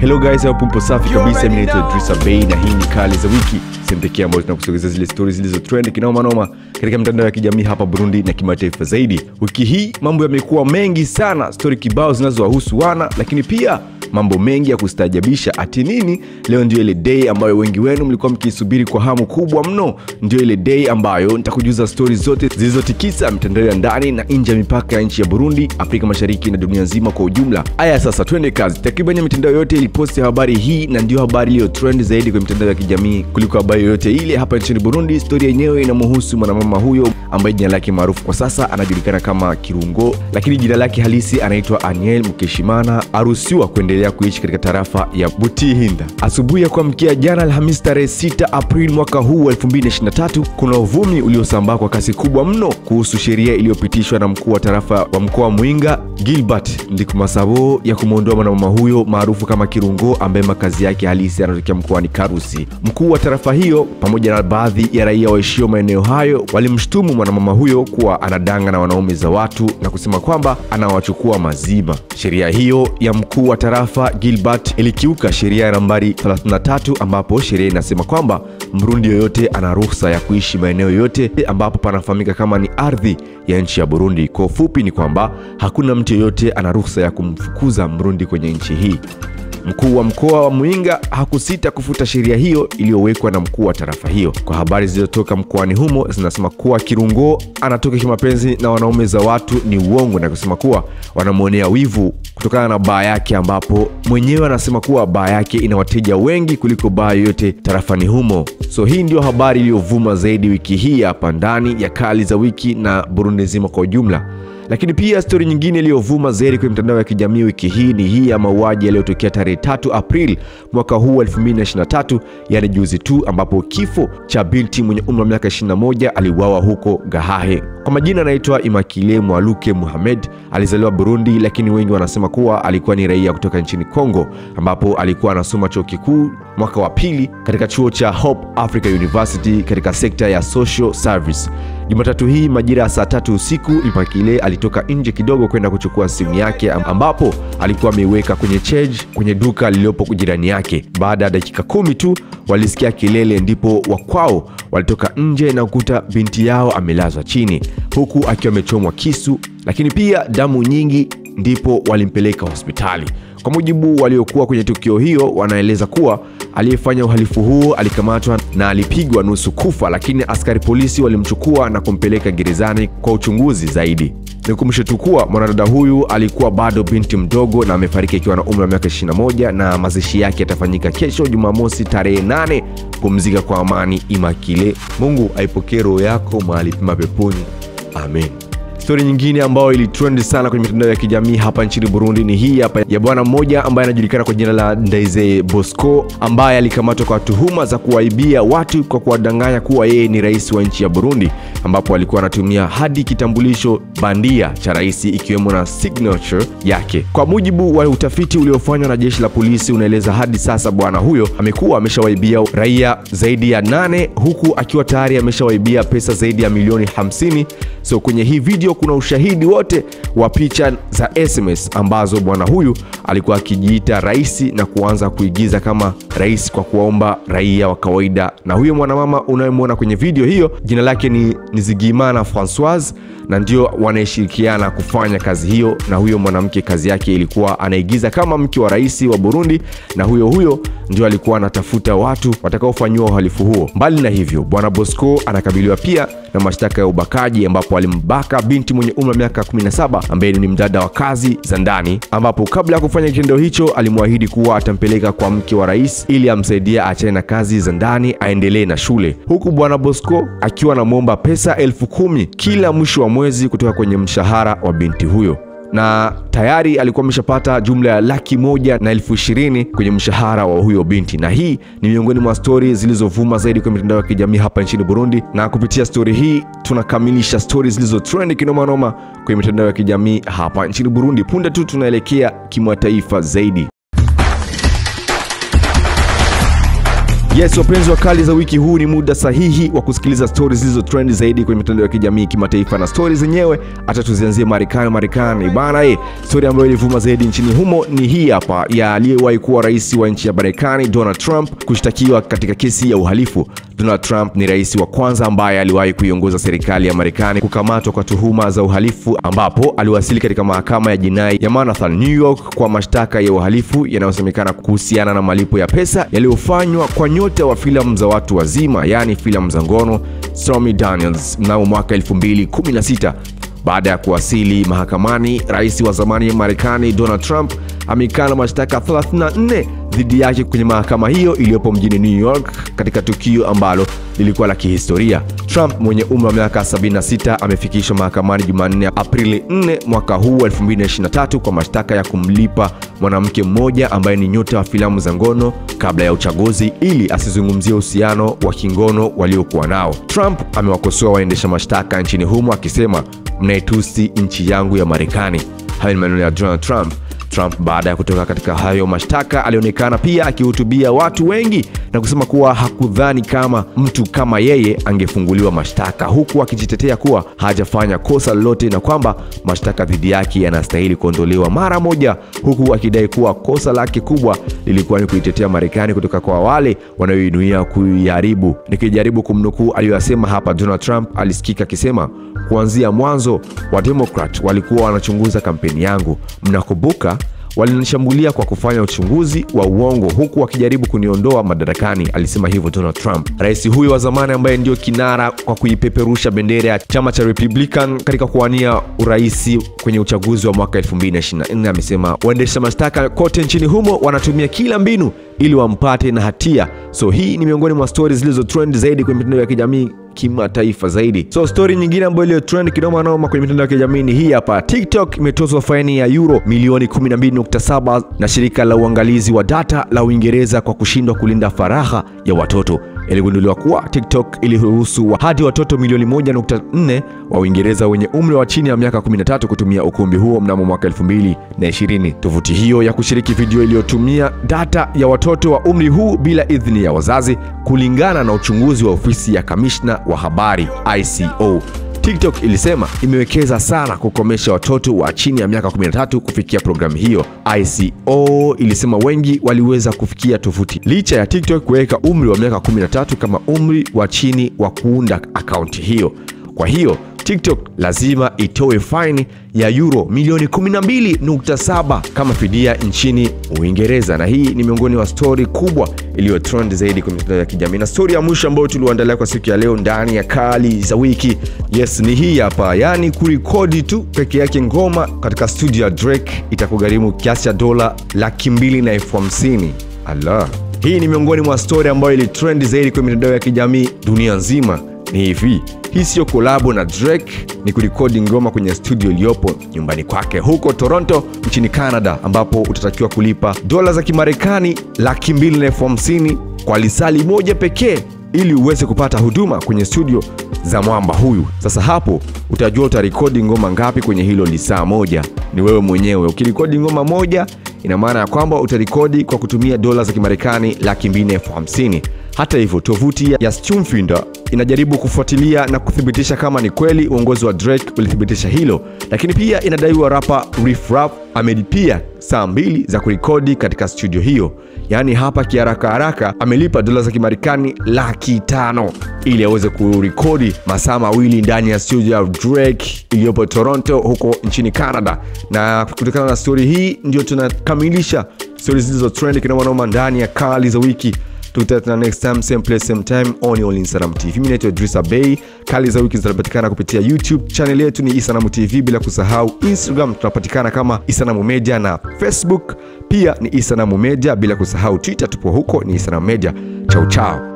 Hello guys, hapo mpo safi kabisa. Mimi naitwa Idrisa Bey na hii ni Kali za Wiki, sehemu pekee ambayo tunakusogezea zile stories zilizo trend kinoma noma katika mitandao ya kijamii hapa Burundi na kimataifa zaidi. Wiki hii mambo yamekuwa mengi sana, story kibao zinazowahusu wana, lakini pia mambo mengi ya kustaajabisha. Ati nini? Leo ndio ile day ambayo wengi wenu mlikuwa mkiisubiri kwa hamu kubwa mno. Ndio ile day ambayo nitakujuza stori zote zilizotikisa mitandao ya ndani na nje ya mipaka ya nchi ya Burundi, Afrika Mashariki na dunia nzima kwa ujumla. Aya, sasa twende kazi. Takriban mitandao yote iliposti habari hii na ndio habari iliyo trend zaidi kwenye mitandao ya kijamii kuliko habari yoyote ile hapa nchini Burundi. Stori yenyewe inamhusu mwanamama huyo ambaye jina lake maarufu kwa sasa anajulikana kama Kirungo, lakini jina lake halisi anaitwa Aniel Mkeshimana, aruhusiwa kuendelea kuishi katika tarafa ya Butihinda. Asubuhi ya kuamkia jana Alhamisi tarehe 6 Aprili mwaka huu 2023, kuna uvumi uliosambaa kwa kasi kubwa mno kuhusu sheria iliyopitishwa na mkuu wa tarafa wa mkoa wa Mwinga Gilbert Ndikumasabo ya kumwondoa mwanamama huyo maarufu kama Kirungo ambaye makazi yake halisi yanatokea mkoani Karusi. Mkuu wa tarafa hiyo pamoja na baadhi ya raia waishio maeneo hayo walimshtumu mwanamama huyo kuwa anadanga na wanaume za watu na kusema kwamba anawachukua mazima. Sheria hiyo ya mkuu wa tarafa Gilbert ilikiuka sheria ya nambari 33 ambapo sheria inasema kwamba Mrundi yoyote ana ruhusa ya kuishi maeneo yoyote ambapo panafahamika kama ni ardhi ya nchi ya Burundi. Kwa ufupi ni kwamba hakuna mtu yeyote ana ruhusa ya kumfukuza Mrundi kwenye nchi hii. Mkuu wa mkoa wa Mwinga hakusita kufuta sheria hiyo iliyowekwa na mkuu wa tarafa hiyo. Kwa habari zilizotoka mkoani humo zinasema kuwa Kirungo anatoka kimapenzi na wanaume za watu ni uongo, na kusema kuwa wanamwonea wivu kutokana na baa yake, ambapo mwenyewe anasema kuwa baa yake ina wateja wengi kuliko baa yoyote tarafani humo. So hii ndio habari iliyovuma zaidi wiki hii hapa ndani ya Kali za Wiki na Burundi nzima kwa ujumla. Lakini pia stori nyingine iliyovuma zaidi kwenye mitandao ya kijamii wiki hii ni hii ya mauaji yaliyotokea tarehe 3 Aprili mwaka huu 2023, yani juzi tu, ambapo kifo cha binti mwenye umri wa miaka 21 aliuawa huko Gahahe. Kwa majina anaitwa Imakile Mwaluke Muhamed. Alizaliwa Burundi, lakini wengi wanasema kuwa alikuwa ni raia kutoka nchini Kongo, ambapo alikuwa anasoma chuo kikuu mwaka wa pili katika chuo cha Hope Africa University katika sekta ya social service. Jumatatu hii majira ya saa tatu usiku Imakile alitoka nje kidogo kwenda kuchukua simu yake ambapo alikuwa ameiweka kwenye charge kwenye duka lililopo jirani yake. Baada ya dakika kumi tu walisikia kelele, ndipo wakwao walitoka nje na kukuta binti yao amelazwa chini huku akiwa amechomwa kisu, lakini pia damu nyingi, ndipo walimpeleka hospitali. Kwa mujibu waliokuwa kwenye tukio hiyo, wanaeleza kuwa aliyefanya uhalifu huo alikamatwa na alipigwa nusu kufa, lakini askari polisi walimchukua na kumpeleka gerezani kwa uchunguzi zaidi. Nikumbushe tu kuwa mwanadada huyu alikuwa bado binti mdogo na amefariki akiwa na umri wa miaka 21 na mazishi yake yatafanyika kesho Jumamosi tarehe 8. Pumzika kwa amani Imakile, Mungu aipokee roho yako mahali pema peponi, amen. Stori nyingine ambayo ilitrend sana kwenye mitandao ya kijamii hapa nchini Burundi ni hii hapa ya bwana mmoja ambaye anajulikana kwa jina la Ndaize Bosco ambaye alikamatwa kwa tuhuma za kuwaibia watu kwa kuwadanganya kuwa yeye ni rais wa nchi ya Burundi, ambapo alikuwa anatumia hadi kitambulisho bandia cha rais ikiwemo na signature yake. Kwa mujibu wa utafiti uliofanywa na jeshi la polisi unaeleza hadi sasa bwana huyo amekuwa ameshawaibia raia zaidi ya nane huku akiwa tayari ameshawaibia pesa zaidi ya milioni 50. So kwenye hii video kuna ushahidi wote wa picha za SMS ambazo bwana huyu alikuwa akijiita rais na kuanza kuigiza kama rais kwa kuwaomba raia wa kawaida. Na huyo mwanamama unayemwona kwenye video hiyo jina lake ni Nizigimana Francoise na ndio wanayeshirikiana kufanya kazi hiyo. Na huyo mwanamke kazi yake ilikuwa anaigiza kama mke wa rais wa Burundi, na huyo huyo ndio alikuwa anatafuta watu watakaofanyiwa uhalifu huo. Mbali na hivyo, bwana Bosco anakabiliwa pia na mashtaka ya ubakaji, ambapo alimbaka binti mwenye umri wa miaka 17 ambaye ni mdada wa kazi za ndani, ambapo kabla ya kufanya kitendo hicho alimwahidi kuwa atampeleka kwa mke wa rais ili amsaidie aachane na kazi za ndani aendelee na shule, huku bwana Bosco akiwa anamwomba pesa elfu kumi kila mwisho wa mwezi kutoka kwenye mshahara wa binti huyo na tayari alikuwa ameshapata jumla ya laki moja na elfu ishirini kwenye mshahara wa huyo binti, na hii ni miongoni mwa stori zilizovuma zaidi kwenye mitandao ya kijamii hapa nchini Burundi. Na kupitia stori hii tunakamilisha stori zilizo trend kinomanoma kwenye mitandao ya kijamii hapa nchini Burundi. Punde tu tunaelekea kimataifa zaidi. Yes, wapenzi wa kali za wiki, huu ni muda sahihi wa kusikiliza stori zilizo trend zaidi kwenye mitandao ya kijamii kimataifa, na stori zenyewe hata tuzianzie Marekani. Marekani bana, eh, stori ambayo ilivuma zaidi nchini humo ni hii hapa ya aliyewahi kuwa rais wa nchi ya Marekani Donald Trump kushtakiwa katika kesi ya uhalifu. Donald Trump ni rais wa kwanza ambaye aliwahi kuiongoza serikali ya Marekani kukamatwa kwa tuhuma za uhalifu, ambapo aliwasili katika mahakama ya jinai ya Manhattan, New York kwa mashtaka ya uhalifu yanayosemekana kuhusiana na malipo ya pesa yaliyofanywa kwa nyota wa filamu za watu wazima, yaani filamu za ngono Stormy Daniels mnamo mwaka 2016. Baada ya kuwasili mahakamani, rais wa zamani wa Marekani Donald Trump amekana mashtaka 34 dhidi yake kwenye mahakama hiyo iliyopo mjini New York katika tukio ambalo lilikuwa la kihistoria. Trump mwenye umri wa miaka 76 amefikishwa mahakamani Jumanne Aprili 4 mwaka huu 2023 kwa mashtaka ya kumlipa mwanamke mmoja ambaye ni nyota wa filamu za ngono kabla ya uchaguzi ili asizungumzie uhusiano wa kingono waliokuwa nao. Trump amewakosoa waendesha mashtaka nchini humo akisema, mnaitusi nchi yangu ya Marekani. Hayo ni maneno ya Donald Trump. Trump baada ya kutoka katika hayo mashtaka alionekana pia akihutubia watu wengi na kusema kuwa hakudhani kama mtu kama yeye angefunguliwa mashtaka, huku akijitetea kuwa hajafanya kosa lolote na kwamba mashtaka dhidi yake yanastahili kuondolewa mara moja, huku akidai kuwa kosa lake kubwa lilikuwa ni kuitetea Marekani kutoka kwa wale wanaoinuia kuiharibu. Nikijaribu kumnukuu aliyoyasema hapa, Donald Trump alisikika akisema, kuanzia mwanzo wa Democrat walikuwa wanachunguza kampeni yangu, mnakumbuka walinishambulia kwa kufanya uchunguzi wa uongo huku wakijaribu kuniondoa madarakani, alisema hivyo Donald Trump. Rais huyo wa zamani ambaye ndio kinara kwa kuipeperusha bendera ya chama cha Republican katika kuwania uraisi kwenye uchaguzi wa mwaka 2024 amesema waendesha mashtaka kote nchini humo wanatumia kila mbinu ili wampate na hatia. So hii ni miongoni mwa stori zilizo trend zaidi kwenye mitandao ya kijamii kimataifa zaidi. So stori nyingine ambayo iliyo trend kinoma noma kwenye mitandao ya kijamii ni hii hapa. TikTok imetozwa faini ya euro milioni 12.7 na shirika la uangalizi wa data la Uingereza kwa kushindwa kulinda faragha ya watoto. Iligunduliwa kuwa TikTok iliruhusu wa hadi watoto milioni 1.4 wa Uingereza wenye umri wa chini ya miaka 13 kutumia ukumbi huo mnamo mwaka 2020. Tovuti hiyo ya kushiriki video iliyotumia data ya watoto wa umri huu bila idhini ya wazazi, kulingana na uchunguzi wa ofisi ya kamishna wa habari ICO. TikTok ilisema imewekeza sana kukomesha watoto wa chini ya miaka 13 kufikia programu hiyo. ICO ilisema wengi waliweza kufikia tovuti licha ya TikTok kuweka umri wa miaka 13 kama umri wa chini wa kuunda akaunti hiyo. Kwa hiyo TikTok lazima itoe faini ya euro milioni 12.7 kama fidia nchini Uingereza, na hii ni miongoni mwa stori kubwa iliyo trend zaidi kwenye mitandao ya kijamii. Na stori ya mwisho ambayo tuliuandalia kwa siku ya leo ndani ya kali za wiki, yes, ni hii hapa, yaani kurekodi tu peke yake ngoma katika studio ya Drake itakugharimu kiasi cha dola laki mbili na elfu hamsini. Allah, hii ni miongoni mwa stori ambayo ilitrend zaidi kwenye mitandao ya kijamii dunia nzima. Ni hivi, hii siyo kolabo na Drake, ni kurekodi ngoma kwenye studio iliyopo nyumbani kwake huko Toronto nchini Canada, ambapo utatakiwa kulipa dola za Kimarekani laki mbili na elfu hamsini kwa lisali moja pekee ili uweze kupata huduma kwenye studio za mwamba huyu. Sasa hapo utajua utarekodi ngoma ngapi kwenye hilo lisaa moja, ni wewe mwenyewe. Ukirekodi ngoma moja, ina maana ya kwamba utarekodi kwa kutumia dola za Kimarekani laki mbili na elfu hamsini. Hata hivyo tovuti ya Stumfinder inajaribu kufuatilia na kuthibitisha kama ni kweli uongozi wa Drake ulithibitisha hilo, lakini pia inadaiwa rapa Riff Raff amelipia saa mbili za kurekodi katika studio hiyo. Yaani hapa kiharaka haraka amelipa dola za Kimarekani laki tano ili aweze kurekodi masaa mawili ndani ya studio ya Drake iliyopo Toronto huko nchini Canada. Na kutokana na stori hii ndio tunakamilisha stori zilizo trend kinomanoma ndani ya kali za wiki tutatana next time same place same time on All Instagram TV. Mimi naitwa Idrisa Bey. Kali za wiki zinapatikana kupitia YouTube channel yetu ni Isanamu TV, bila kusahau Instagram tunapatikana kama Isanamu Media na Facebook pia ni Isanamu Media, bila kusahau Twitter tupo huko ni Isanamu Media. Chao chao.